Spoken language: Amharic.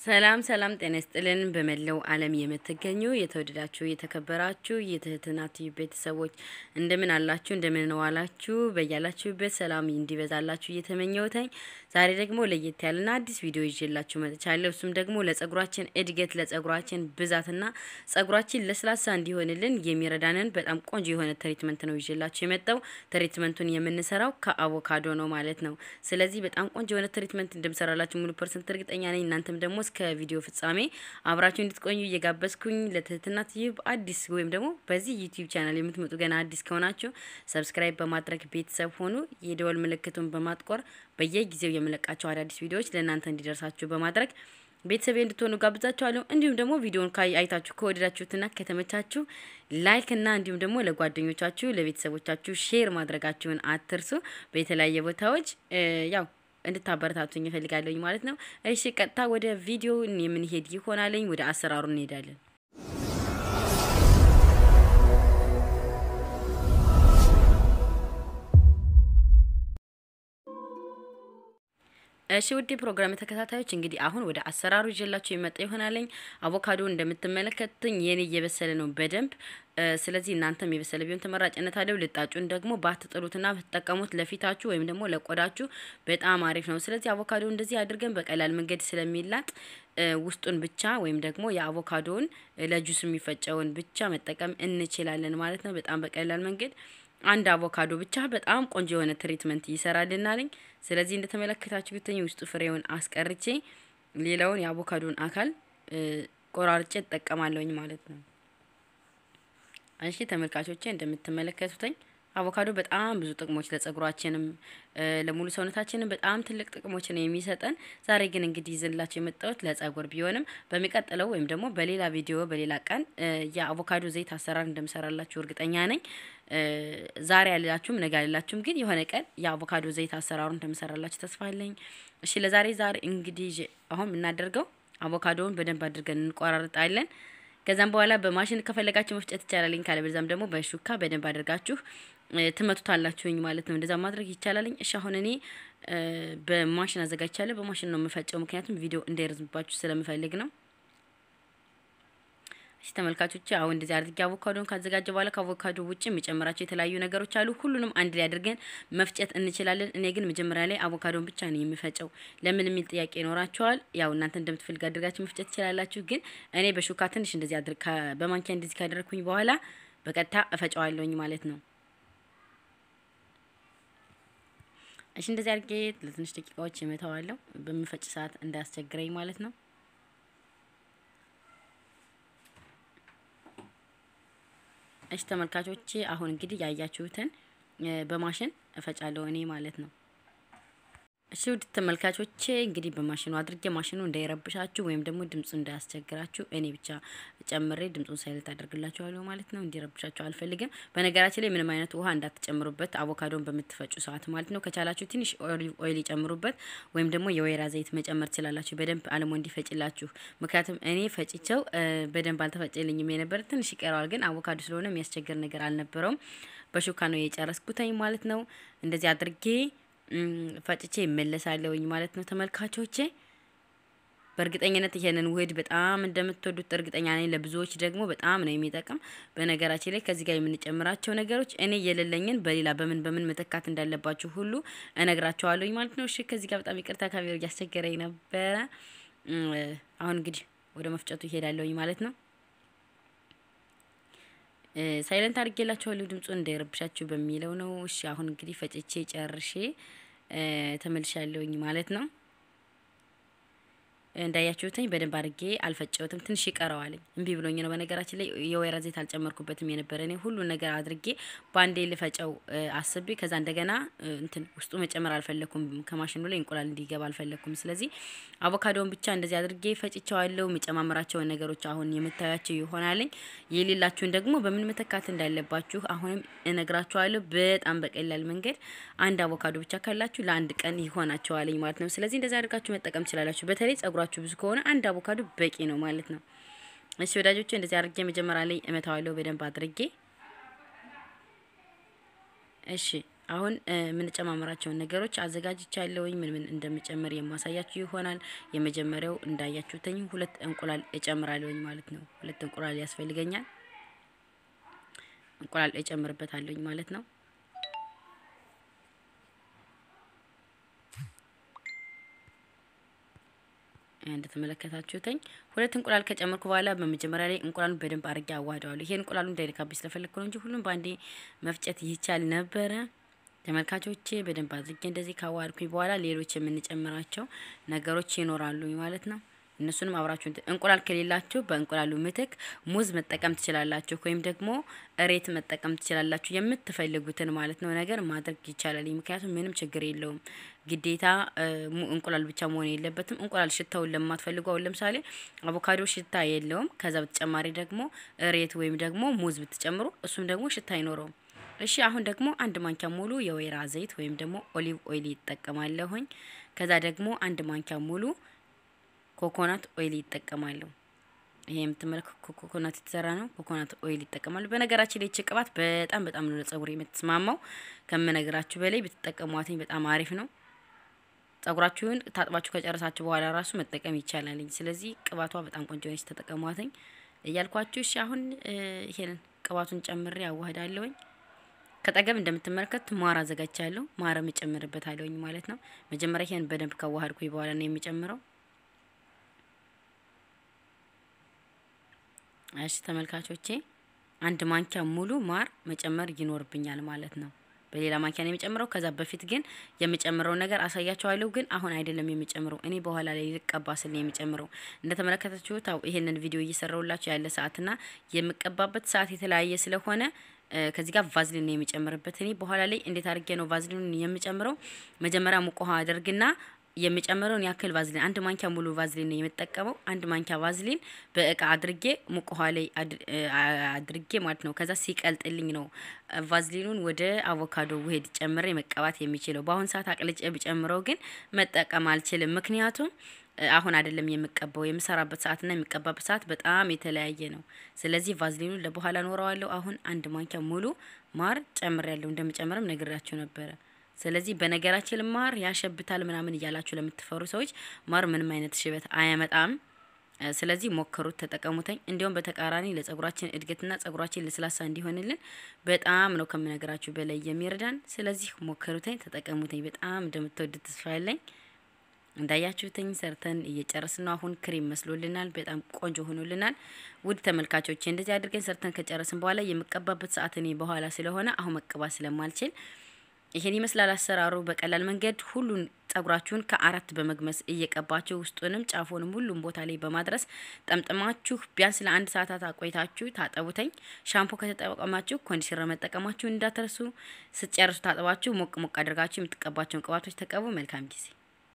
ሰላም ሰላም፣ ጤና ይስጥልን። በመላው ዓለም የምትገኙ የተወደዳችሁ የተከበራችሁ የትህትና ቲቪ ቤተሰቦች እንደምን አላችሁ? እንደምን ዋላችሁ? በያላችሁበት ሰላም እንዲበዛላችሁ እየተመኘውተኝ ዛሬ ደግሞ ለየት ያለና አዲስ ቪዲዮ ይዤላችሁ መጥቻለሁ። እሱም ደግሞ ለጸጉራችን እድገት ለጸጉራችን ብዛትና ጸጉራችን ለስላሳ እንዲሆንልን የሚረዳንን በጣም ቆንጆ የሆነ ትሪትመንት ነው ይዤላችሁ የመጣው። ትሪትመንቱን የምንሰራው ከአቮካዶ ነው ማለት ነው። ስለዚህ በጣም ቆንጆ የሆነ ትሪትመንት እንደምሰራላችሁ ሙሉ ፐርሰንት እርግጠኛ ነኝ። እናንተም ደግሞ እስከ ቪዲዮ ፍጻሜ አብራችሁ እንድትቆዩ እየጋበዝኩኝ ለትህትና ቲዩብ አዲስ ወይም ደግሞ በዚህ ዩቲዩብ ቻናል የምትመጡ ገና አዲስ ከሆናችሁ ሰብስክራይብ በማድረግ ቤተሰብ ሆኑ። የደወል ምልክቱን በማጥቆር በየጊዜው የምለቃቸው አዳዲስ ቪዲዮዎች ለእናንተ እንዲደርሳችሁ በማድረግ ቤተሰብ እንድትሆኑ ጋብዛችኋለሁ። እንዲሁም ደግሞ ቪዲዮን አይታችሁ ከወደዳችሁትና ከተመቻችሁ ላይክ እና እንዲሁም ደግሞ ለጓደኞቻችሁ ለቤተሰቦቻችሁ ሼር ማድረጋችሁን አትርሱ። በተለያየ ቦታዎች ያው እንድታበረታቱኝ እፈልጋለሁኝ ማለት ነው። እሺ ቀጥታ ወደ ቪዲዮ የምንሄድ ይሆናለኝ። ወደ አሰራሩ እንሄዳለን። እሺ ውድ ፕሮግራም ተከታታዮች እንግዲህ አሁን ወደ አሰራሩ ይዤላችሁ የመጣ ይሆናለኝ። አቮካዶ እንደምትመለከቱኝ የኔ እየበሰለ ነው በደንብ ስለዚህ እናንተም የበሰለ ቢሆን ተመራጭነት አለው። ልጣጩን ደግሞ ባትጥሉትና ብትጠቀሙት ለፊታችሁ ወይም ደግሞ ለቆዳችሁ በጣም አሪፍ ነው። ስለዚህ አቮካዶ እንደዚህ አድርገን በቀላል መንገድ ስለሚላጥ ውስጡን ብቻ ወይም ደግሞ የአቮካዶውን ለጁስ የሚፈጨውን ብቻ መጠቀም እንችላለን ማለት ነው። በጣም በቀላል መንገድ አንድ አቮካዶ ብቻ በጣም ቆንጆ የሆነ ትሪትመንት ይሰራልናለኝ። ስለዚህ እንደተመለከታችሁ ብትኝ ውስጡ ፍሬውን አስቀርቼ ሌላውን የአቮካዶን አካል ቆራርጬ እጠቀማለሁኝ ማለት ነው። እሺ ተመልካቾቼ እንደምትመለከቱትኝ አቮካዶ በጣም ብዙ ጥቅሞች ለጸጉራችንም ለሙሉ ሰውነታችንም በጣም ትልቅ ጥቅሞችን የሚሰጠን። ዛሬ ግን እንግዲህ ይዘንላችሁ የመጣሁት ለጸጉር ቢሆንም በሚቀጥለው ወይም ደግሞ በሌላ ቪዲዮ በሌላ ቀን የአቮካዶ ዘይት አሰራር እንደምሰራላችሁ እርግጠኛ ነኝ። ዛሬ ያላችሁም ነገ ያላችሁም ግን የሆነ ቀን የአቮካዶ ዘይት አሰራሩ እንደምሰራላችሁ ተስፋ አለኝ። እሺ ለዛሬ ዛሬ እንግዲህ አሁን የምናደርገው አቮካዶውን በደንብ አድርገን እንቆራርጣለን። ከዛም በኋላ በማሽን ከፈለጋችሁ መፍጨት ይቻላልኝ። ካለበለዚያም ደግሞ በሹካ በደንብ አድርጋችሁ ትመቱታላችሁኝ ማለት ነው። እንደዛ ማድረግ ይቻላልኝ። እሺ አሁን እኔ በማሽን አዘጋጅቻለሁ። በማሽን ነው የምፈጨው፣ ምክንያቱም ቪዲዮ እንዳይረዝምባችሁ ስለምፈልግ ነው። እሺ ተመልካቾች አሁን እንደዚህ አድርጌ አቮካዶን ካዘጋጀ በኋላ ከአቮካዶ ውጭ የሚጨምራቸው የተለያዩ ነገሮች አሉ። ሁሉንም አንድ ላይ አድርገን መፍጨት እንችላለን። እኔ ግን መጀመሪያ ላይ አቮካዶን ብቻ ነው የሚፈጨው። ለምን የሚል ጥያቄ ይኖራቸዋል። ያው እናንተ እንደምትፈልግ አድርጋችሁ መፍጨት ትችላላችሁ። ግን እኔ በሹካ ትንሽ እንደዚህ አድርግ በማንኪያ እንደዚህ ካደረግኩኝ በኋላ በቀጥታ እፈጨዋለሁኝ ማለት ነው። እሺ እንደዚህ አድርጌ ለትንሽ ደቂቃዎች እመተዋለሁ። በምፈጭ ሰዓት እንዳያስቸግረኝ ማለት ነው። እሺ ተመልካቾቼ አሁን እንግዲህ ያያችሁትን በማሽን እፈጫለሁ እኔ ማለት ነው። እሺ ውድ ተመልካቾቼ እንግዲህ በማሽኑ አድርጌ ማሽኑ እንዳይረብሻችሁ ወይም ደግሞ ድምፁ እንዳያስቸግራችሁ እኔ ብቻ ጨምሬ ድምፁን ሳይለት አደርግላችኋለሁ ማለት ነው። እንዲረብሻችሁ አልፈልግም። በነገራችን ላይ ምንም አይነት ውሃ እንዳትጨምሩበት አቮካዶን በምትፈጩ ሰዓት ማለት ነው። ከቻላችሁ ትንሽ ኦይል ይጨምሩበት ወይም ደግሞ የወይራ ዘይት መጨመር ትችላላችሁ፣ በደንብ አልሞ እንዲፈጭላችሁ። ምክንያቱም እኔ ፈጭቸው በደንብ አልተፈጨልኝም የነበረ ትንሽ ይቀረዋል፣ ግን አቮካዶ ስለሆነ የሚያስቸግር ነገር አልነበረውም። በሹካ ነው የጨረስኩተኝ ማለት ነው። እንደዚህ አድርጌ ፈጭቼ ይመለሳለሁኝ ማለት ነው። ተመልካቾቼ በእርግጠኝነት ይሄንን ውህድ በጣም እንደምትወዱት እርግጠኛ ነኝ። ለብዙዎች ደግሞ በጣም ነው የሚጠቅም። በነገራችን ላይ ከዚህ ጋር የምንጨምራቸው ነገሮች እኔ የሌለኝን በሌላ በምን በምን መተካት እንዳለባችሁ ሁሉ እነግራቸዋለሁኝ ማለት ነው። እሺ ከዚህ ጋር በጣም ይቅርታ ካሜራ እያስቸገረኝ ነበረ። አሁን እንግዲህ ወደ መፍጨቱ ይሄዳለሁኝ ማለት ነው። ሳይለንት አድርጌላችኋለሁ ድምፁን እንዳይረብሻችሁ በሚለው ነው። እሺ አሁን እንግዲህ ፈጭቼ ጨርሼ ተመልሻለሁኝ ማለት ነው። እንዳያችሁትኝ በደንብ አድርጌ አልፈጨሁትም። ትንሽ ይቀረዋልኝ እምቢ ብሎኝ ነው። በነገራችን ላይ የወይራ ዘይት አልጨመርኩበትም የነበረ እኔ ሁሉን ነገር አድርጌ በአንዴ ልፈጨው አስቤ ከዛ እንደገና እንትን ውስጡ መጨመር አልፈለኩም። ከማሽኑ ላይ እንቁላል እንዲገባ አልፈለኩም። ስለዚህ አቮካዶን ብቻ እንደዚህ አድርጌ ፈጭቸዋለሁ። የሚጨማምራቸውን ነገሮች አሁን የምታያቸው ይሆናልኝ። የሌላችሁን ደግሞ በምን መተካት እንዳለባችሁ አሁንም እነግራችኋለሁ። በጣም በቀላል መንገድ አንድ አቮካዶ ብቻ ካላችሁ ለአንድ ቀን ይሆናቸዋልኝ ማለት ነው። ስለዚህ እንደዚህ አድርጋችሁ መጠቀም ትችላላችሁ። በተለይ ጸጉራችሁ ብዙ ከሆነ አንድ አቮካዶ በቂ ነው ማለት ነው። እሺ ወዳጆቼ እንደዚህ አድርጌ መጀመሪያ ላይ እመታዋለሁ በደንብ አድርጌ። እሺ አሁን የምንጨማምራቸውን ነገሮች አዘጋጅቻለሁኝ። ምን ምን እንደምጨምር የማሳያችሁ ይሆናል። የመጀመሪያው እንዳያችሁትኝ ሁለት እንቁላል እጨምራለሁኝ ማለት ነው። ሁለት እንቁላል ያስፈልገኛል። እንቁላል እጨምርበታለሁኝ ማለት ነው። እንደተመለከታችሁትኝ ሁለት እንቁላል ከጨመርኩ በኋላ በመጀመሪያ ላይ እንቁላሉን በደንብ አድርጌ አዋህደዋለሁ። ይሄን እንቁላሉ እንዳይነካብኝ ስለፈለግኩ ነው እንጂ ሁሉም በአንዴ መፍጨት ይቻል ነበረ። ተመልካቾቼ በደንብ አድርጌ እንደዚህ ካዋሃድኩኝ በኋላ ሌሎች የምንጨምራቸው ነገሮች ይኖራሉ ማለት ነው። እነሱንም አብራችሁ እንቁላል ከሌላችሁ በእንቁላሉ ምትክ ሙዝ መጠቀም ትችላላችሁ፣ ወይም ደግሞ እሬት መጠቀም ትችላላችሁ። የምትፈልጉትን ማለት ነው ነገር ማድረግ ይቻላል። ምክንያቱም ምንም ችግር የለውም። ግዴታ እንቁላል ብቻ መሆን የለበትም። እንቁላል ሽታውን ለማትፈልጉ አሁን ለምሳሌ አቮካዶ ሽታ የለውም። ከዛ በተጨማሪ ደግሞ እሬት ወይም ደግሞ ሙዝ ብትጨምሩ እሱም ደግሞ ሽታ አይኖረውም። እሺ አሁን ደግሞ አንድ ማንኪያ ሙሉ የወይራ ዘይት ወይም ደግሞ ኦሊቭ ኦይል ይጠቀማለሁኝ። ከዛ ደግሞ አንድ ማንኪያ ሙሉ ኮኮናት ኦይል ይጠቀማሉ። ይሄ የምትመለከቱ ኮኮናት የተሰራ ነው። ኮኮናት ኦይል ይጠቀማሉ። በነገራችን ላይ ቅባት በጣም በጣም ነው ለጸጉር የምትስማማው። ከምነግራችሁ በላይ ብትጠቀሟትኝ በጣም አሪፍ ነው። ጸጉራችሁን ታጥባችሁ ከጨረሳችሁ በኋላ ራሱ መጠቀም ይቻላል። ስለዚህ ቅባቷ በጣም ቆንጆ ነች፣ ተጠቀሟትኝ እያልኳችሁ። እሺ አሁን ይሄንን ቅባቱን ጨምሬ አዋህዳለሁኝ። ከጠገብ እንደምትመለከቱት ማር አዘጋጅቻለሁ። ማርም እጨምርበታለሁኝ ማለት ነው። መጀመሪያ ይሄን በደንብ ካዋሃድኩኝ በኋላ ነው የሚጨምረው። እሺ ተመልካቾቼ አንድ ማንኪያ ሙሉ ማር መጨመር ይኖርብኛል ማለት ነው። በሌላ ማንኪያ ነው የሚጨምረው። ከዛ በፊት ግን የሚጨምረው ነገር አሳያቸዋለሁ። ግን አሁን አይደለም የሚጨምረው፣ እኔ በኋላ ላይ ልቀባ ስል ነው የሚጨምረው። እንደተመለከታችሁት ይሄንን ቪዲዮ እየሰራሁላችሁ ያለ ሰዓትና የምቀባበት ሰዓት የተለያየ ስለሆነ ከዚህ ጋር ቫዝሊን ነው የሚጨምርበት። እኔ በኋላ ላይ እንዴት አድርጌ ነው ቫዝሊኑን የምጨምረው? መጀመሪያ ሙቅ ውሃ አደርግና የሚጨምረውን ያክል ቫዝሊን አንድ ማንኪያ ሙሉ ቫዝሊን ነው የምጠቀመው። አንድ ማንኪያ ቫዝሊን በእቃ አድርጌ ሙቅ ውሃ ላይ አድርጌ ማለት ነው። ከዛ ሲቀልጥልኝ ነው ቫዝሊኑን ወደ አቮካዶ ውህድ ጨምሬ መቀባት የሚችለው። በአሁን ሰዓት አቅልጬ ብጨምረው ግን መጠቀም አልችልም። ምክንያቱም አሁን አይደለም የምቀባው። የምሰራበት ሰዓትና የሚቀባበት ሰዓት በጣም የተለያየ ነው። ስለዚህ ቫዝሊኑን ለበኋላ ኖረዋለሁ። አሁን አንድ ማንኪያ ሙሉ ማር ጨምሬያለሁ። እንደምጨምርም ነግራችሁ ነበረ። ስለዚህ በነገራችን ማር ያሸብታል ምናምን እያላችሁ ለምትፈሩ ሰዎች ማር ምንም አይነት ሽበት አያመጣም። ስለዚህ ሞክሩት፣ ተጠቀሙተኝ። እንዲሁም በተቃራኒ ለጸጉራችን እድገትና ጸጉራችን ለስላሳ እንዲሆንልን በጣም ነው ከምነግራችሁ በላይ የሚረዳን። ስለዚህ ሞክሩተኝ፣ ተጠቀሙተኝ። በጣም እንደምትወዱት ተስፋ ያለኝ። እንዳያችሁትኝ ሰርተን እየጨረስን ነው። አሁን ክሬም መስሎልናል። በጣም ቆንጆ ሆኖልናል። ውድ ተመልካቾች እንደዚህ አድርገን ሰርተን ከጨረስን በኋላ የምቀባበት ሰዓት እኔ በኋላ ስለሆነ አሁን መቀባት ስለማልችል ይሄን ይመስላል አሰራሩ። በቀላል መንገድ ሁሉን ጸጉራችሁን ከአራት በመግመስ እየቀባችሁ ውስጡንም ጫፉንም ሁሉም ቦታ ላይ በማድረስ ጠምጥማችሁ ቢያንስ ለአንድ ሰዓታት አቆይታችሁ ታጠቡተኝ። ሻምፖ ከተጠቀማችሁ ኮንዲሽነር መጠቀማችሁ እንዳትረሱ። ስትጨርሱ ታጥባችሁ ሞቅ ሞቅ አድርጋችሁ የምትቀባቸውን ቅባቶች ተቀቡ። መልካም ጊዜ